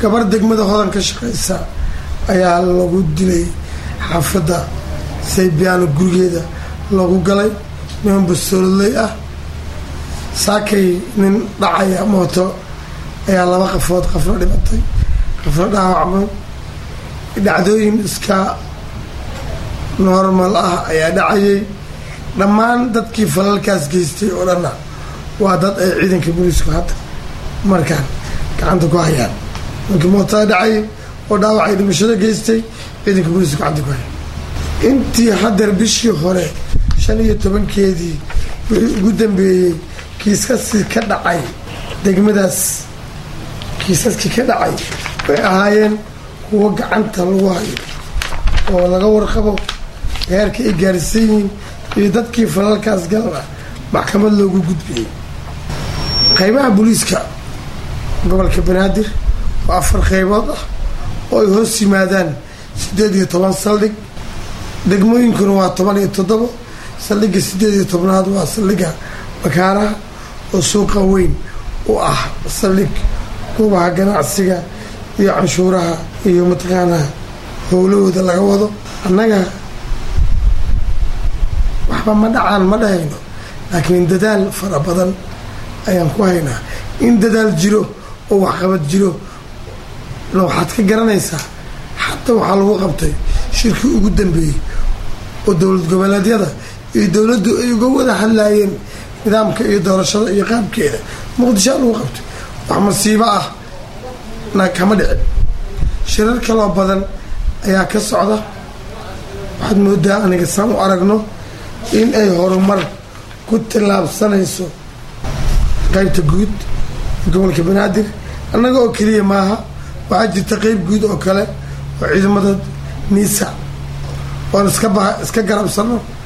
gabar degmada hodan ka shaqaysa ayaa lagu dilay xaafadda saybiyaano gurigeeda lagu galay niman bastoololey ah saakay nin dhacaya mooto ayaa laba qafood qaflo dhimatay qaflo dhaawacmay dhacdooyin iska normal ah ayaa dhacayay dhammaan dadkii falalkaas geystay oo dhanna waa dad ay ciidanka booliisku hadda markaan gacanta ku hayaan ninkii mootada dhacayay oo dhaawacay dhimashada geystay ciidanka booliisku gacanta ku hayaan intii hadeer bishii hore shan iyo tobankeedii wixii ugu dambeeyey kiisaskii ka dhacay degmadaas kiisaskii ka dhacay way ahaayeen kuwo gacanta lagu hayo oo laga warqabo heerka ay gaarsiin yihiin iyo dadkii falalkaas galana maxkamad loogu gudbiyey qaybaha booliiska gobolka banaadir oo afar qaybood ah oo ay hoos yimaadaan siddeed iyo toban saldhig degmooyinkuna waa toban iyo toddobo saldhigga siddeed iyo tobnaad waa saldhigga makaaraha oo suuqa weyn u ah saldhig goobaha ganacsiga iyo canshuuraha iyo mataqaanaa howlahooda laga wado annaga waxba ma dhacaan ma dhahayno laakiin dadaal fara badan ayaan ku haynaa in dadaal jiro oo waxqabad jiro na waxaad ka garanaysaa xataa waxaa lagu qabtay shirkii ugu dambeeyey oo dowlad goboleedyada iyo dowladdu ay uga wada hadlaayeen nidaamka iyo doorashada iyo qaabkeeda muqdishoa lagu qabtay wax masiibo ah na kama dhicin shirar kaloo badan ayaa ka socda waxaad moodaa aniga saan u aragno in ay horumar ku tillaabsanayso qaybta guud gobolka banaadir annaga oo keliya maaha waxaa jirta qeyb guud oo kale oo ciidamada niisa oon iska ba iska garabsano